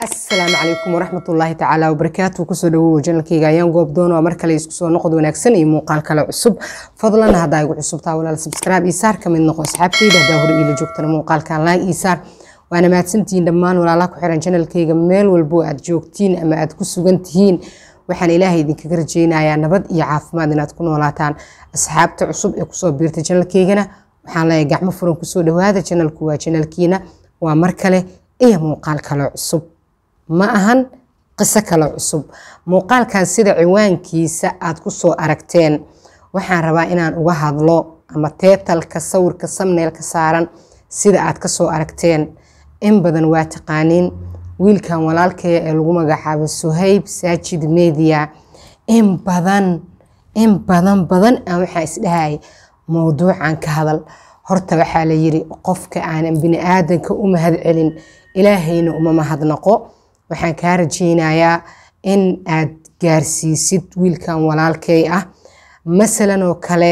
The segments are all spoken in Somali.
asalaamu calaykum waraxmatullaahi tacaala wabarakaatu kusoo dhawow janalkayga ayaan goobdoon waa mar kale isku soo noqod wanaagsan iyo muuqaal kale cusub fadlan haddaa igu cusubtaa walaal subscribe isaar kamid noqo asxaabtayda haddaa hore iila joogtana muuqaalkan laag isaar waana mahadsantihiin dhammaan walaalaha ku xiran janalkayga meel walbo aad joogtiin ama aad ku sugan tihiin waxaan ilaahay idinkaga rajeynayaa nabad iyo caafimaad inaad ku noolaataan asxaabta cusub ee kusoo biirtay janalkaygana waxaan leeyahay gacmo furan kusoo dhawaada janalku waa janalkiina waa mar kale iyo muuqaal kale cusub ma ahan qiso kale cusub muuqaalkan sida ciwaankiisa aad ku soo aragteen waxaan rabaa inaan uga hadlo ama teetalka sawirka samneelka saaran sida aad ka soo aragteen in badan waa taqaaniin wiilkan walaalkaya ee lagu magacaabo suhayb saajid media in badan in badan badan aan waxaa isdhahaya mowduucan ka hadal horta waxaa la yiri qofka aanan bini aadanka u mahad celin ilaahayna uma mahadnaqo waxaan kaa rajeynayaa in aad gaarsiisid wiilkan walaalkay ah masalan oo kale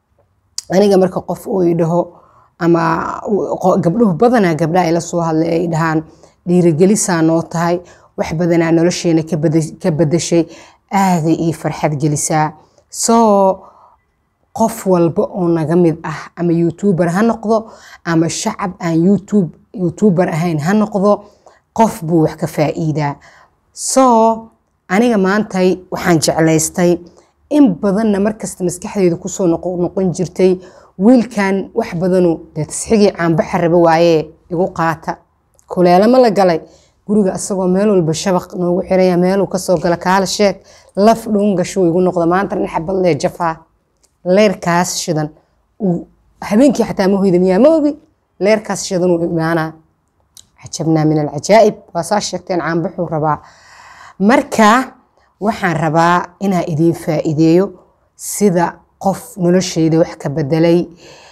aniga marka qof uu idhaho ama gabdhuhu badanaa gabdhaha ila soo hadlay ay dhahaan dhiirigelisaa noo tahay wax badanaa nolosheena ka badashay aaday ii farxad gelisaa soo qof walba oo naga mid ah ama youtuber ha noqdo ama shacab aan youtube youtuber ahayn ha noqdo qof buu wax ka faa'iidaa soo aniga maantay waxaan jeclaystay in badanna markasta maskaxdeedu kusoo noqon jirtay wiilkan wax badanu dee tasxigii caanbaxa raba waayee igu qaata kuleelama la galay guriga asagoo meel walba shabaq noogu xiraya meeluu kasoo gala kaala sheeg laf dhuun gashuu igu noqda maanta nin xabad lee jafaa leerkaas shidan habeenkii xataa ma hoyda miyaa ma ogi leerkaas shidan uu imaanaa cajabnaa min alcajaa'ib waa saa sheegteen caanbaxuu rabaa marka waxaan rabaa inaa idiin faa'iideeyo sida qof nolosheyda wax ka bedelay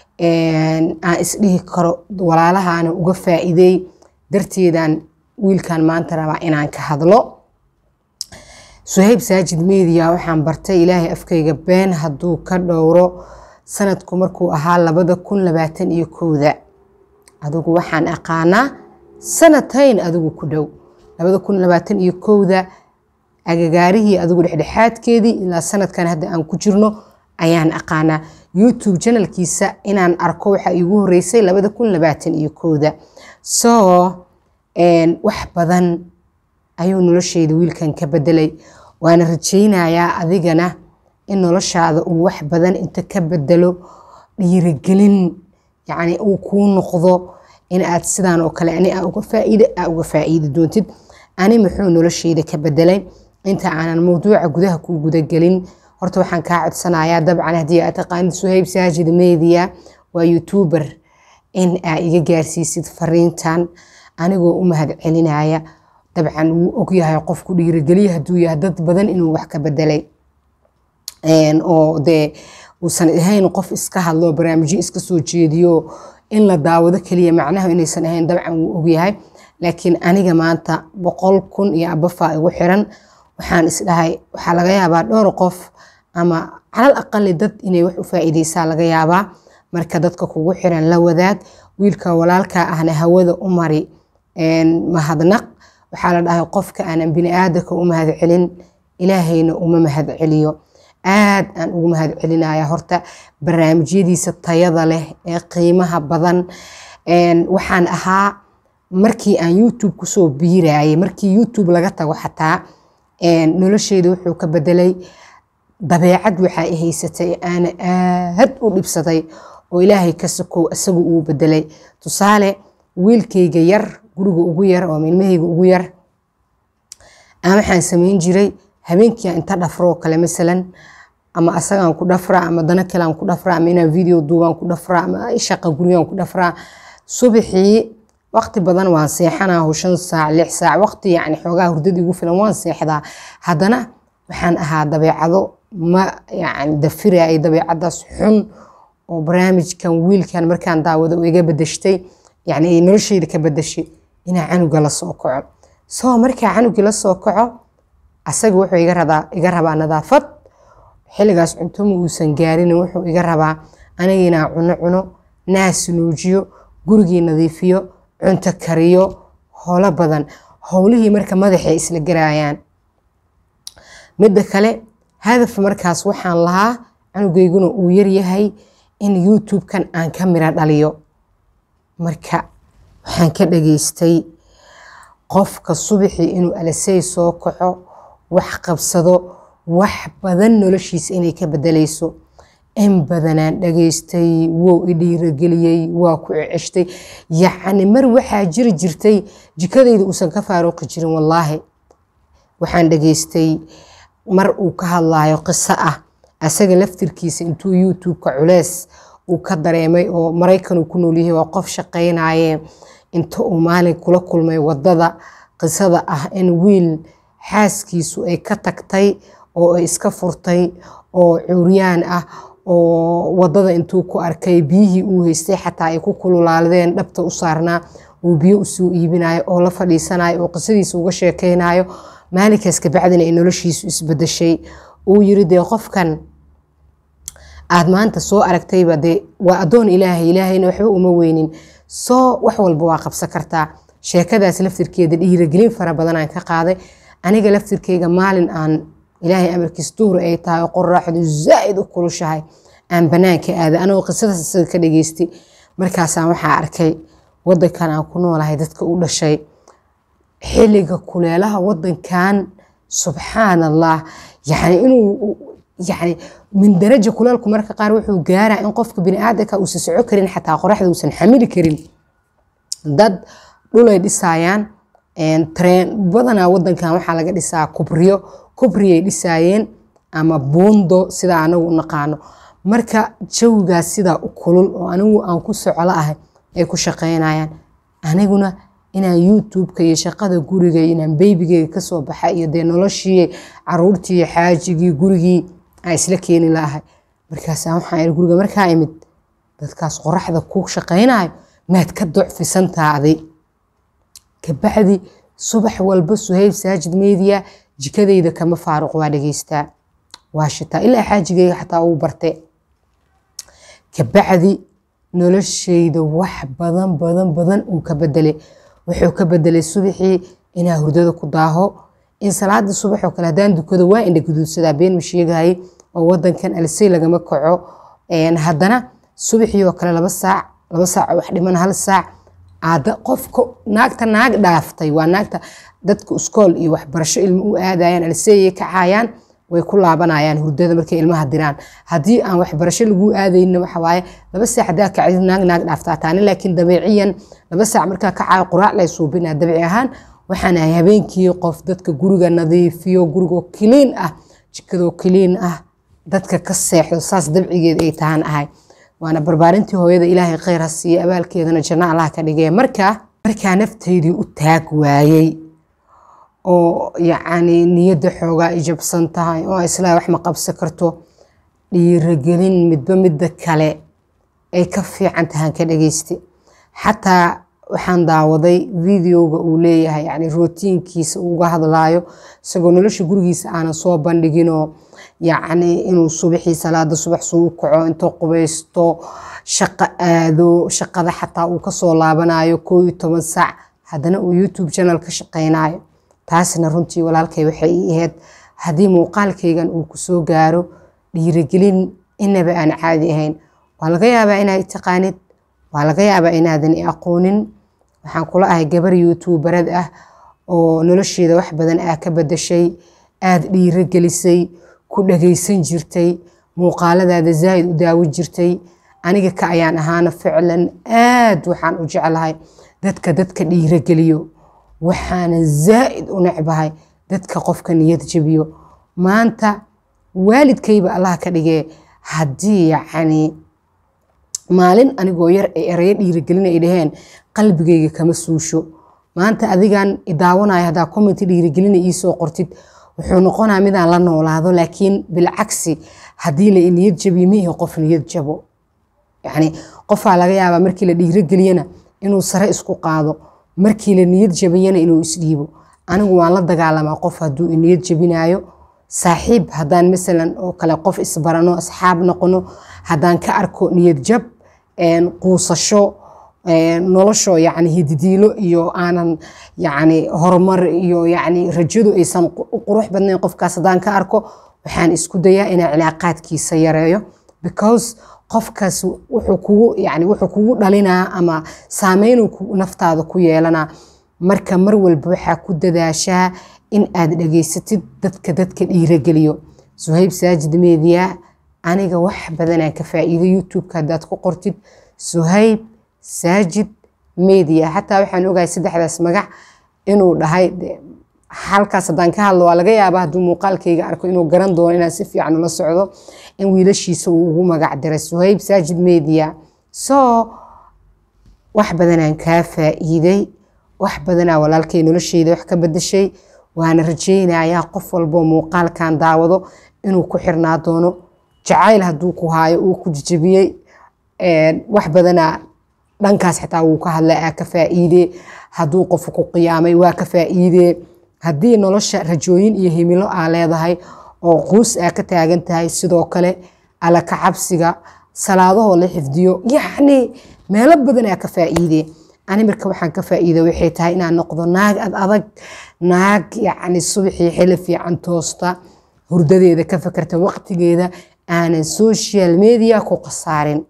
aan isdhihi karo walaalahaana uga faa'iideey darteedaan wiilkan maanta rabaa inaan ka hadlo suhayb saajid media waxaan bartay ilaahay afkayga been hadduu ka dhowro sanadku markuu ahaa labada kun labaatan iyo kowda adigu waxaan aqaanaa sanatayn adigu ku dhow labada kun labaatan iyo kowda agagaarihii adigu dhexdhexaadkeedii ilaa sanadkan hadda aan ku jirno ayaan aqaanaa youtube janalkiisa inaan arko waxaa iigu horeysay labada kun labaatan iyo kowda soo wax badan ayuu nolosheyda wiilkan ka bedelay waana rajeynayaa adigana in noloshaada uu wax badan inta ka bedelo dhiirigelin yacni uu kuu noqdo in aad sidaan oo kale ani uga faa'iide aa uga faa'iidi doontid ani muxuu nolosheyda ka bedelay inta aanan mowduuca gudaha ku gudagelin horta waxaan kaa codsanayaa dabcan haddii aad taqaanid suhayb saajid media waa youtuber in aa iga gaarsiisid fariintan anigoo u mahad celinaya dabcan wuu ogyahay qofku dhiirigeliya hadduu yahay dad badan inuu wax ka bedelay oo dee uusan ahayn qof iska hadlo barnaamijyo iska soo jeediyo in la daawado keliya macnaha inaysan ahayn dabcan wuu ogyahay laakiin aniga maanta boqol kun iyo abafaa igu xiran waxaan isdhahay waxaa laga yaabaa dhowr qof ama calal aqali dad inay wax u faa'iideysaa laga yaabaa marka dadka kugu xiran la wadaag wiilka walaalka ahna hawada u mari mahadnaq waxaa la dhahay qofka aanan bini aadanka u mahad celin ilaahayna uma mahad celiyo aad aan ugu mahad celinaya horta barnaamijyadiisa tayada leh ee qiimaha badan waxaan ahaa markii aan youtube kusoo biirayay markii youtube laga tago xataa nolosheyda wuxuu ka bedelay dabeecad waxaa i haysatay aana aad u dhibsaday oo ilaahay ka sokow isagu uu bedelay tusaale wiilkayga yar guriga ugu yar oo ilmahayga ugu yar aan waxaan samayn jiray habeenkii inta dhafroo kale masalan ama asagaan ku dhafraa ama dana kalean ku dhafraa ama inaan video duubaan ku dhafraa ama shaqa gurigaan ku dhafraa subaxii waqti badan waan seexanaa shan saac lix saac waqti yacni xoogaa hurdada igu filan waan seexdaa haddana waxaan ahaa dabeecado ma yacni dafirayay dabeecadaas xun oo barnaamijkan wiilkan markaan daawado oo iga bedeshtay yacni nolosheyda ka bedeshay inaa canuga la soo kaco soo markaa canugii la soo kaco asaga wuxuu iga rabaa iga rabaa nadaafad xilligaas cunto ma uusan gaarin wuxuu iga rabaa aniga inaa cuno cuno naas nuujiyo gurigii nadiifiyo cunto kariyo holo badan howlihii marka madaxay isla garaayaan midda kale hadaf markaas waxaan lahaa canugeyguna uu yaryahay in youtube-kan aan ka mira dhaliyo marka waxaan ka dhageystay qofka subaxii inuu alasey soo kaco wax qabsado wax badan noloshiisa inay ka bedelayso in badanaan dhageystay wou i dhiirageliyey waa ku ceshtay yacni mar waxaa jiri jirtay jikadayda uusan ka faaruqi jirin wallaahi waxaan dhageystay mar uu ka hadlayo qiso ah asaga laftirkiisa intuu youtube-ka culeys uu ka dareemay oo maraykan uu ku noolyahay waa qof shaqaynaye inta uu maalin kula kulmay wadada qisada ah in wiil xaaskiisu ay ka tagtay oo ay iska furtay oo cuuryaan ah oo wadada intuu ku arkay biyihii uu haystay xataa ay ku kululaadeen dhabta u saarnaa uu biyo usoo iibinayo oo la fadhiisanayo oo qisadiisa uga sheekaynayo maalinkaas kabacdina ay noloshiisu isbedeshay uu yiri dee qofkan aad maanta soo aragtayba dee waa addoon ilaahay ilaahayna waxba uma weynin soo wax walba waa qabsan kartaa sheekadaas laftirkeeda dhiiragelin fara badanaan ka qaaday aniga laftirkeyga maalin aan ilaahay amarkiis duhur ay tahay oo qoraaxdu zaa'id u kulushahay aan banaanka aaday anagoo qisadaas isaga ka dhageystay markaasaan waxaa arkay wadankan aan ku noolahay dadka u dhashay xilliga kuleelaha wadankan subxaan allah yani inuu yani min daraja kuleelku marka qaar wuxuu gaaraa in qofka biniaadanka uusan soco karin xataa qoraxda uusan xamili karin dad dhulay dhisaayaan treen badanaa wadankan waxaa laga dhisaa kubriyo kubriyay dhisaayeen ama buundo sidaa anagu u naqaano marka jawigaas sidaa u kulul oo anigu aan ku soclo ahay ay ku shaqaynayaan aniguna inaan youtube-ka iyo shaqada guriga inaan beybigeyga kasoo baxa iyo dee noloshii caruurtii xaajigii gurigii aan isla keeni lahay markaasa waxaan iri guriga markaa imid dadkaas qoraxda ku shaqaynayo maad ka docfisantaaday kabacdi subax walba suhayb saajid media jikadayda kama faaruq waa dhageystaa waa shitaa ilaa xaajigeyga xataa uu barte kabacdi noloshayda wax badan badan badan uu ka bedelay wuxuu ka bedelay subaxii inaa hurdada ku daaho in salaada subax oo kale haddaan dukado waa indha guduudsadaa been ma sheegahay oo wadankan alisey lagama kaco haddana subaxii oo kale laba saac laba saac wax dhiman hal saac aada qofka naagta naag dhaaftay waa naagta dadka iskool iyo waxbarasho ilmo u aadayaan aliseyay kacayaan way ku laabanayaan hurdada markay ilmaha diraan haddii aan waxbarasho lagu aadayna waxawaaye laba saac hadaa kacdid naag naag dhaaftaa taani laakiin dabeeciyan laba saac markaa kacayo quraac lay suubinaa dabiici ahaan waxaan ahay habeenkii qof dadka guriga nadiifiyo gurigoo kiliin ah jikadoo kiliin ah dadka ka seexdo saas dabcigeed ay tahaan ahay waana barbaarintii hooyada ilaahay kheyr ha siiye abaalkeedana janno allah ka dhigee markaa markaa naftaydii u taag waayey oo yacni niyadda xoogaa ijabsan tahay oo islaa wax ma qabsan karto dhiiragelin midba midda kale ay ka fiican tahaan ka dhageysta xataa waxaan daawaday videoga uu leeyahay yani rootiinkiisa uga hadlaayo isagoo nolosha gurigiisa aanan soo bandhiginoo yacni inuu subaxii salaada subax suu u kaco intoo qubaysto shaqo aado shaqada xataa uu kasoo laabanayo koo iyo toban saac haddana uu youtube channel ka shaqaynayo taasna runtii walaalkay waxay ii ahayd haddii muuqaalkaygan uu kusoo gaaro dhiirigelin inaba aan caadi ahayn waa laga yaabaa inaa taqaanid waa laga yaabaa inaadan i aqoonin waxaan kula ahay gabar youtuubarad ah oo nolosheeda wax badan ah ka badashay aada dhiirogelisay ku dhagaysan jirtay muuqaaladaada zaa'id u daawin jirtay aniga ka ayaan ahaana ficlan aad waxaan u jeclahay dadka dadka dhiirogeliyo waxaana zaa'id u necbahay dadka qofka niyad jabiyo maanta waalidkayba allah ka dhigee haddii yacni maalin anigoo yar ay erayo dhiirigelina ay dhaheen qalbigayga kama suusho maanta adigan idaawanaya haddaa commenti dhiirigelina iisoo qortid wuxuu noqonaa midaan la noolaado laakiin bilcagsi haddii la niyad jabiyo miihi qof niyad jabo yacni qofaa laga yaabaa markii la dhiirogeliyana inuu sare isku qaado markii la niyad jabiyana inuu isdhiibo anigu waan la dagaalamaa qof hadduu niyad jabinayo saaxiib haddaan masalan oo kale qof isbarano asxaab noqono haddaan ka arko niyad jab quusasho nolosho yani hididiilo iyo aanan yani horumar iyo yani rajadu aysan u qurux badnayn qofkaas haddaan ka arko waxaan isku dayaa inaan cilaaqaadkiisa yareeyo because qofkaas wuxuu kugu yani wuxuu kugu dhalinaa ama saameynuu naftaada ku yeelanaa marka mar walba waxaa ku dadaashaa in aad dhageysatid dadka dadka dhiirageliyo suhayb saajid media aniga wax badanaan ka faa'iido youtube-ka haddaad ku qortid suhayb saajid media xataa waxaan ogahay saddexdaas magac inuu dhahay halkaas haddaan ka hadlo waa laga yaabaa hadduu muuqaalkayga arko inuu garan doono inaan si fiican ula socdo in wiilashiisa uu ugu magac diray suhayb saajid media so wax badanaan kaa faa'iiday wax badanaa walaalkay nolosheyda wax ka bedeshay waana rajaynayaa qof walboo muuqaalkan daawado inuu ku xirnaa doono jacayl hadduu ku haayo uu ku jijabiyey wax badanaa dhankaas xitaa wuu ka hadlay aa ka faa'iidee hadduu qofu ku qiyaamay waa ka faa'iidee haddii nolosha rajooyin iyo himilo aa leedahay oo quus aa ka taagan tahay sidoo kale alla ka cabsiga salaadahoo la xifdiyo yacni meelo badan aa ka faa'iidee ani marka waxaan ka faa'iida waxay tahay inaan noqdo naag ad adag naag yacni subaxii xili fiican toosta hurdadeeda ka fakerta waqtigeeda aanan social media ku khasaarin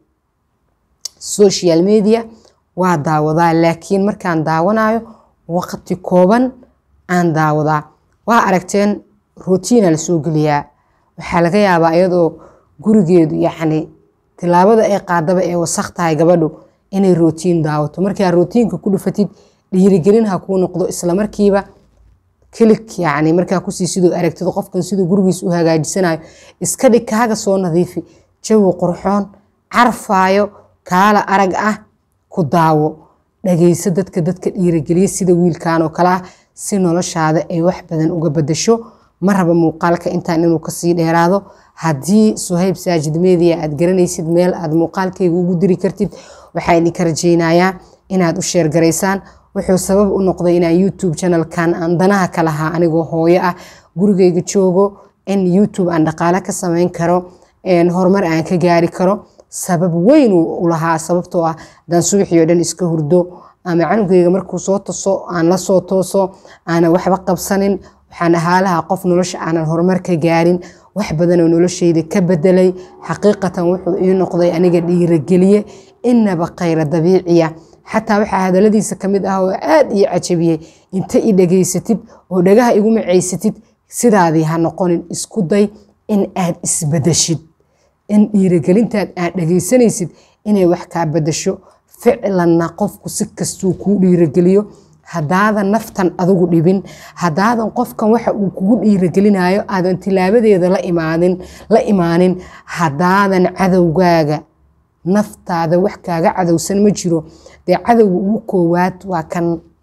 social media waa daawadaa laakiin markaan daawanayo waqti kooban aan daawadaa waa aragteen routiina lasoo geliyaa waxaa laga yaabaa iyadoo gurigeedu yacni tilaabada ay qaadaba ee wasaq tahay gabadhu inay rootiin daawato markaa rootiinka ku dhufatid dhiirigelin ha kuu noqdo islamarkiiba kilik yani markaa kusii siduu aragtido qofkan siduu gurigiis u hagaajisanayo iska dhig kaaga soo nadiifi jawi qurxoon carfaayo kaala arag ah ku daawo dhageyso dadka dadka dhiirigeliya sida wiilkan oo kale ah si noloshaada ay wax badan uga bedasho ma raba muuqaalka intaan inuu kasii dheeraado haddii suhayb saajid media aad garanaysid meel aad muuqaalkayga ugu diri kartid waxaa idinka rajaynayaa inaad u sheergaraysaan wuxuu sabab u noqday inaan youtube channelkan aan danaha ka lahaa anigoo hooyo ah gurigayga joogo in youtube aan dhaqaale ka samayn karo horumar aan ka gaari karo sabab weyn u lahaa sababtoo ah haddaan subaxii oo dhan iska hurdo ama canugayga markuu soo taso aan la soo tooso aanan waxba qabsanin waxaan ahaalaha qof nolosha aanan horumar ka gaarin wax badanoo noloshayda ka bedelay xaqiiqatan wuxuu ii noqday aniga dhiirageliye inaba khayra dabiiciya xataa waxaa hadaladiisa ka mid ah oo aad ii cajabiyey inta i dhageysatid oo dhagaha igu macaysatid sidaadii ha noqonin isku day in aad isbedeshid in dhiiragelintaad aad dhageysanaysid inay wax kaa bedasho ficlanna qofku si kastuu kuu dhiirageliyo haddaadan naftan adigu dhibin haddaadan qofkan waxa uu kugu dhiiragelinayo aadan tilaabadeeda la imaanin la imaanin haddaadan cadowgaaga naftaada wax kaaga cadowsan ma jiro dee cadowga ugu koowaad waa kan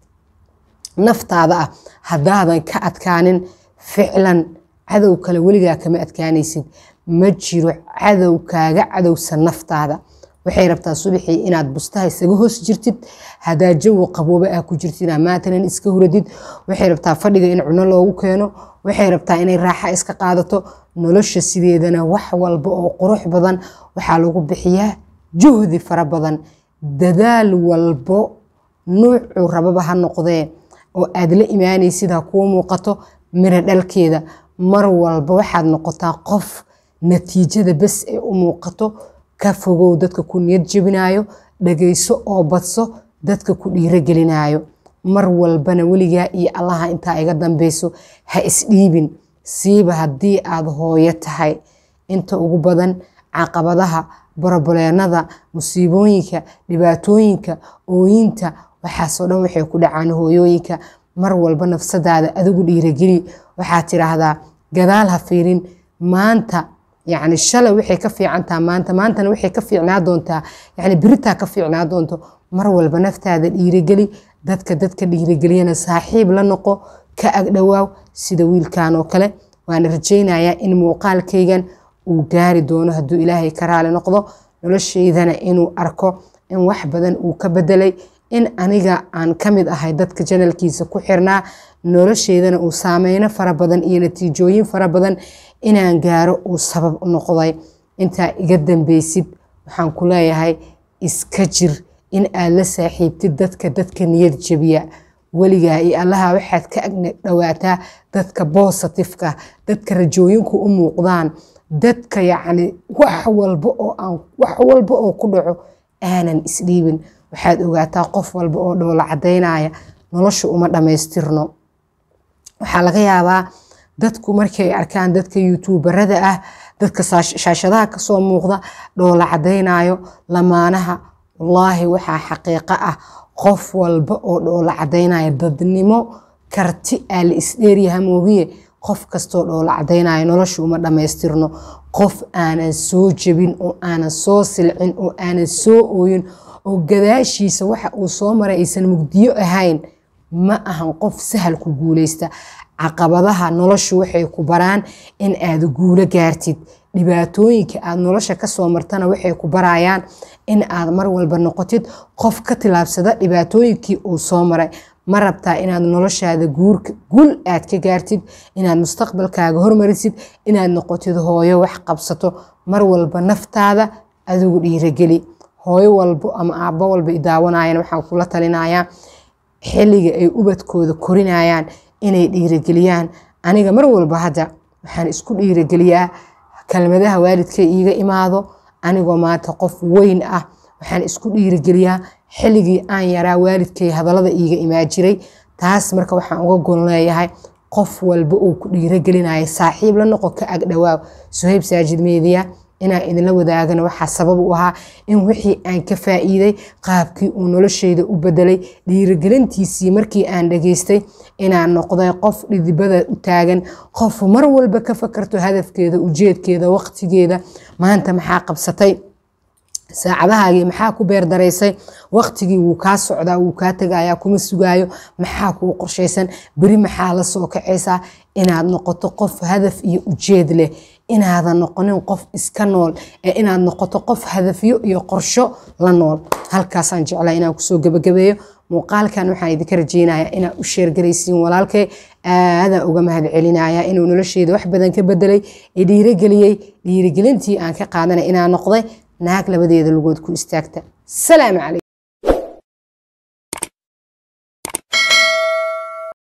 naftaada ah haddaadan ka adkaanin ficlan cadow kale weligaa kama adkaanaysid ma jiro cadow kaaga cadowsan naftaada waxay rabtaa subaxii inaad bustaha isaga hoos jirtid hadaa jawi qabooba ah ku jirtid maatanan iska huradid waxay rabtaa fadhiga in cuno loogu keeno waxay rabtaa inay raaxa iska qaadato nolosha sideedana wax walba oo qurux badan waxaa lagu bixiyaa juhdi fara badan dadaal walbo nuucuu rababa ha noqdee oo aad la imaanaysid ha kuu muuqato miro dhalkeeda mar walba waxaad noqotaa qof natiijada bes ee u muuqato ka fogow dadka ku niyad jebinayo dhagayso oo badso dadka ku dhiirogelinayo mar walbana weligaa iyo allaha intaa iga dambeyso ha isdhiibin siiba haddii aad hooyo tahay inta ugu badan caqabadaha boroboleenada musiibooyinka dhibaatooyinka ooyinta waxaasoo dhan waxay ku dhacaan hooyooyinka mar walba nafsadaada adigu dhiirogeli waxaad tidhaahdaa gadaal ha fiirin maanta yacni shalay waxay ka fiicantaa maanta maantana waxay ka fiicnaa doontaa yacni beritaa ka fiicnaa doonto mar walba naftaada dhiirigeli dadka dadka dhiirigeliyana saaxiib la noqo ka agdhowaaw sida wiilkan oo kale waana rajaynayaa in muuqaalkaygan uu gaari doono hadduu ilaahay ka raali noqdo noloshaydana inuu arko in wax badan uu ka bedelay in aniga aan ka mid ahay dadka janalkiisa ku xirnaa nolosheydana uu saameyno fara badan iyo natiijooyin fara badan inaan gaaro uu sabab u noqday intaa iga dambeysid waxaan ku leeyahay iska jir in aad la saaxiibtid dadka dadka niyad jabiya weligaa iyo allaha waxaad ka agna dhowaataa dadka bositifka dadka rajooyinku u muuqdaan dadka yacni wax walba oo aan wax walba oo ku dhaco aanan isdhiibin waxaad ogaataa qof walba oo dhoola cadaynaya nolosha uma dhammaystirno waxaa laga yaabaa dadku markay arkaan dadka youtuubarada ah dadka shaashadaha kasoo muuqda dhoola cadaynayo lamaanaha wallaahi waxaa xaqiiqo ah qof walba oo dhoola cadaynaya dadnimo karti aa la isdheeryaha moogiye qof kastoo dhoola cadaynayo nolosha uma dhammaystirno qof aanan soo jebin oo aanan soo silcin oo aanan soo ooyin oo gadaashiisa waxa uu soo maray aysan mugdiyo ahayn ma ahan qof sahal ku guuleysta caqabadaha noloshu waxay ku baraan in aad guulo gaartid dhibaatooyinka aad nolosha kasoo martana waxay ku barayaan in aad mar walba noqotid qof ka tilaabsada dhibaatooyinkii uu soo maray ma rabtaa inaad noloshaada guul aad ka gaartid inaad mustaqbalkaaga hormarisid inaad noqotid hooyo wax qabsato mar walba naftaada adigu dhiirageli hooyo walbo ama aabbo walba idaawanayana waxaan kula talinayaa xilliga ay ubadkooda korinayaan inay dhiirageliyaan aniga mar walba hadda waxaan isku dhiirageliyaa kelmadaha waalidka iiga imaado anigoo maanta qof weyn ah waxaan isku dhiirageliyaa xilligii aan yaraa waalidkay hadallada iiga imaa jiray taas marka waxaan uga gon leeyahay qof walba uu ku dhiiragelinaya saaxiib la noqo ka agdhawaaw suhayb saajid meediya inaan idinla wadaagana waxaa sabab u ahaa in wixii aan ka faa'iiday qaabkii uu noloshayda u bedelay dhiirigelintiisii markii aan dhageystay inaan noqday qof dhidibada u taagan qof mar walba ka fakarto hadafkeeda ujeedkeeda waqtigeeda maanta maxaa qabsatay saacadahaagii maxaa ku beerdaraysay waqtigii wuu kaa socdaa wuu kaa tegayaa kuma sugaayo maxaa kuu qorshaysan beri maxaa la soo kacaysaa inaad noqoto qof hadaf iyo ujeed leh inaadan noqonin qof iska nool ee inaad noqoto qof hadafyo iyo qorsho la nool halkaasaan jeclaa inaan kusoo gebagabeeyo muuqaalkan waxaan idinka rajeynayaa inaad u sheergaraysiin walaalkay aadaan uga mahad celinaya inuu nolosheeda wax badan ka bedelay ee dhiirageliyey dhiirigelintii aan ka qaadanay inaan noqday naag labadeeda lugood ku istaagta salaamu calaykum